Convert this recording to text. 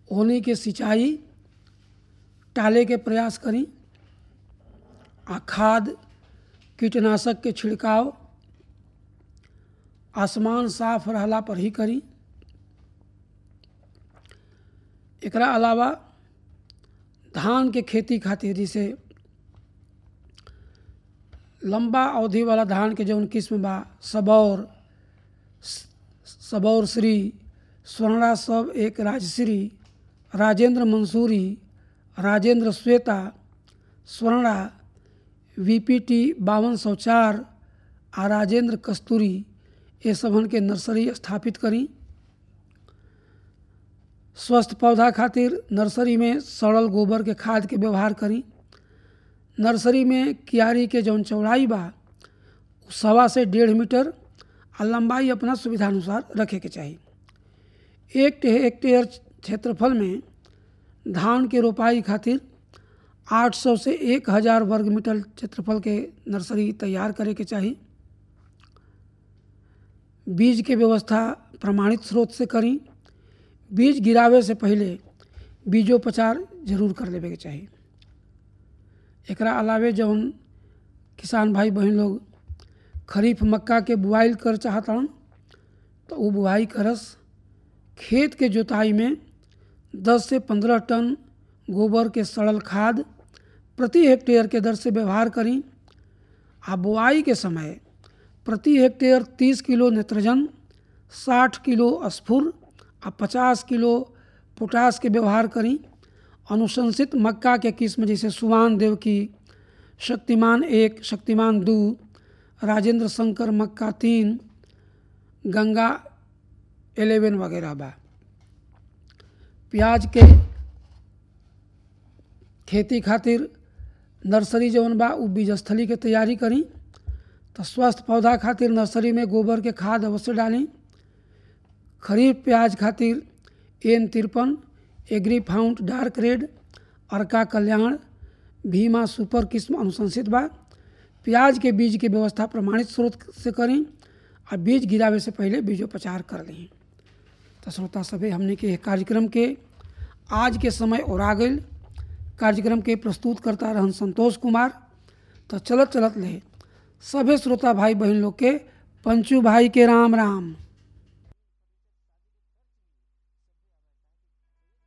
होने के सिंचाई टाले के प्रयास करी आ खाद कीटनाशक के छिड़काव आसमान साफ रहला पर ही करी एकरा अलावा धान के खेती खातिर जैसे लंबा अवधि वाला धान के जौन किस्म बा सबौर सबौर श्री स्वर्णा सब एक राजश्री राजेंद्र मंसूरी राजेंद्र श्वेता स्वर्णा वीपीटी बावन सौ चार आ राजेंद्र कस्तूरी ये सबन के नर्सरी स्थापित करी स्वस्थ पौधा खातिर नर्सरी में सड़ल गोबर के खाद के व्यवहार करी नर्सरी में क्यारी के जौन चौड़ाई बा सवा से डेढ़ मीटर आ लंबाई अपना सुविधानुसार रखे के चाही एक हेक्टेयर क्षेत्रफल में धान के रोपाई खातिर 800 से 1000 वर्ग मीटर क्षेत्रफल के नर्सरी तैयार करे के चाही बीज के व्यवस्था प्रमाणित स्रोत से करी बीज गिरावे से पहले बीजोपचार जरूर कर लेवे के चाही एकरा अलावे जौन किसान भाई बहन लोग खरीफ मक्का के बुआई कर चाहतन तो वो बुआई करस खेत के जोताई में 10 से 15 टन गोबर के सड़ल खाद प्रति हेक्टेयर के दर से व्यवहार करी आ बुआई के समय प्रति हेक्टेयर 30 किलो नेत्रजन 60 किलो स्फुर आ 50 किलो पोटास के व्यवहार करी अनुशंसित मक्का के किस्म जैसे सुवान देव की शक्तिमान एक शक्तिमान दो राजेंद्र शंकर मक्का तीन गंगा एलेवन वगैरह बा प्याज के खेती खातिर नर्सरी जौन बा उ बीजस्थली के तैयारी करी तो स्वस्थ पौधा खातिर नर्सरी में गोबर के खाद अवश्य डाली खरीफ प्याज खातिर एन तिरपन agri found dark red Arka Kalyan Bhima super किस्म अनुशंसित बा प्याज के बीज के व्यवस्था प्रमाणित स्रोत से करी आ बीज गिरावे से पहले बीजोपचार कर ली तो श्रोता सभी हमने के कार्यक्रम के आज के समय और आ गई कार्यक्रम के प्रस्तुत करता रहन संतोष कुमार तो चलत चलत ले सभे श्रोता भाई बहन लोग के पंचू भाई के राम राम